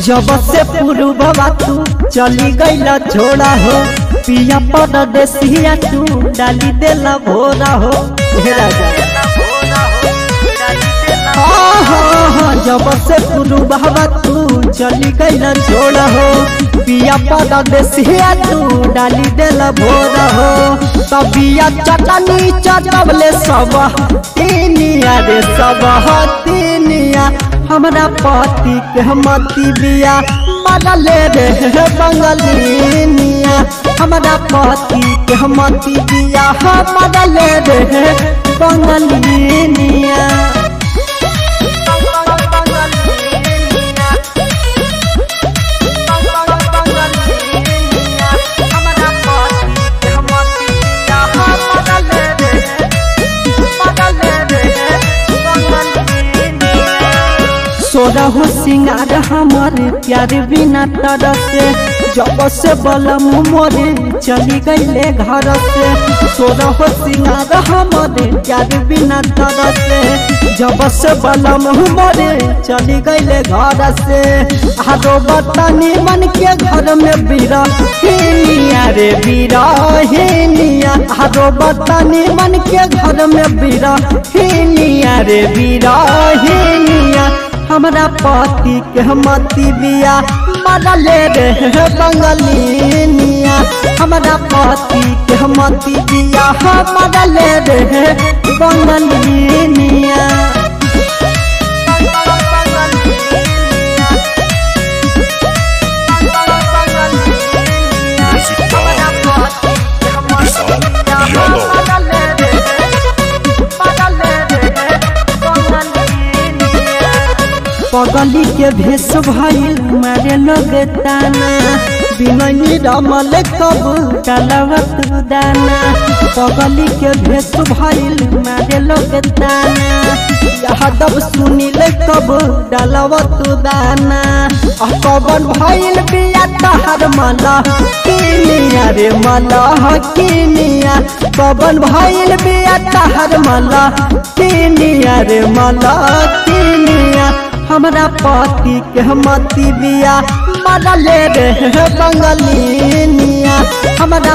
जब से पुरुबवा तू चली गईला छोड़ा हो पिया परदेसिया तू डाली देला भोरा हो हे राजा हाँ, हाँ, हाँ, जब से पुरुबवा तू चली गईला छोड़ा हो पिया परदेसिया तू डाली देला भोरा हो तबिया चटनी चटवले सब तीनिया रे सब तीनिया हमरा पति के मती बिया मरले रे बंगलिनिया हमरा पति के मती बिया मरले रे बंगलिनिया सोरहु सिंगार हमर प्यार बिना तरसे जब से बलम मोरे चली गईले घर से सोरहु सिंगार हमर प्यार बिना तरसे जब से बलम मोरे चली गईले घर से आरो बतानी मन के घर में बीरा हिनिया रे बीरा हिनिया आरो बतानी मन के घर में बीरा हिनिया रे बीरा हिनिया हमरा पति के मती बिया मरले रे बंगलिनिया हमरा पति के मती बिया मरले रे बंगलिनिया Music by Vishal Yadav. पगली के भेष भइल मारे लोग ताना बिननी रमल कब कलवत दाना पगली के भेष भइल मारे लोग ताना यादव सुनिल कब डलवत दाना आ कबन भइल बिया तहर मला किनिया रे मला किनिया कबन भइल बिया तहर मला किनिया रे मला किनिया हमरा पति के मती बिया मरले रे बंगलिनिया हमरा